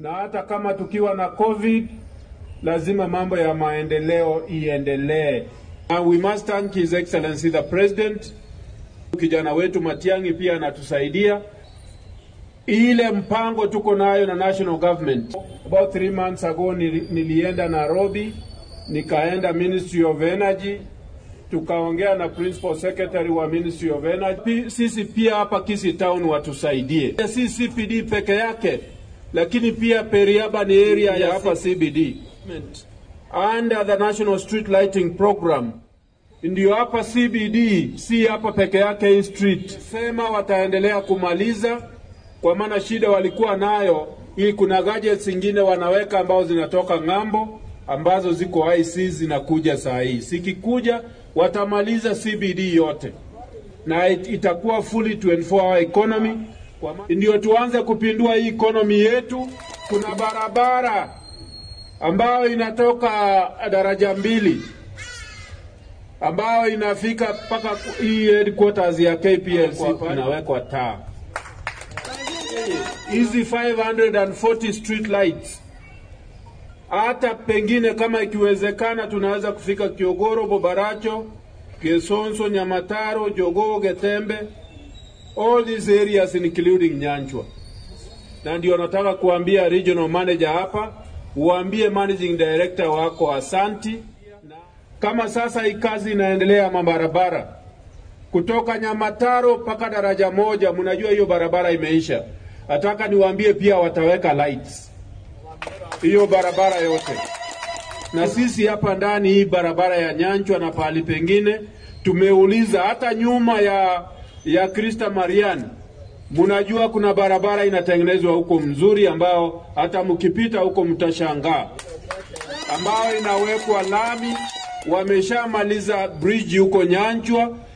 na hata kama tukiwa na COVID lazima mambo ya maendeleo iendelee. And we must thank His Excellency the President. Kijana wetu Matiang'i pia anatusaidia ile mpango tuko nayo na national government. About three months ago nili, nilienda Nairobi, nikaenda Ministry of Energy, tukaongea na principal secretary wa Ministry of Energy. Sisi pia hapa Kisii Town watusaidie, si CPD peke yake, lakini pia peri-urban area ya hapa CBD under the National Street Lighting Program ndio hapa CBD, si hapa peke yake hii street. Sema wataendelea kumaliza, kwa maana shida walikuwa nayo hii, kuna gadgets zingine wanaweka ambao zinatoka ng'ambo ambazo ziko IC zinakuja saa hii, sikikuja watamaliza CBD yote na it, itakuwa fully 24 hour economy. Kwa ma- Ndio tuanze kupindua hii economy yetu. Kuna barabara ambayo inatoka daraja mbili ambayo inafika mpaka hii headquarters ya KPLC inawekwa taa. Hizi 540 street lights hata pengine kama ikiwezekana tunaweza kufika Kiogoro, Bobaracho, Kesonso, Nyamataro, Jogoo, Getembe, all these areas including Nyanchwa. Na ndio nataka kuambia regional manager hapa, uambie managing director wako asanti. Kama sasa hii kazi inaendelea mabarabara kutoka Nyamataro mpaka daraja moja, mnajua hiyo barabara imeisha. Nataka niwaambie pia wataweka lights hiyo barabara yote. Na sisi hapa ndani hii barabara ya Nyanchwa na pahali pengine tumeuliza, hata nyuma ya ya Krista Marian, mnajua kuna barabara inatengenezwa huko mzuri, ambao hata mkipita huko mtashangaa, ambao inawekwa lami. Wameshamaliza bridge huko Nyanchwa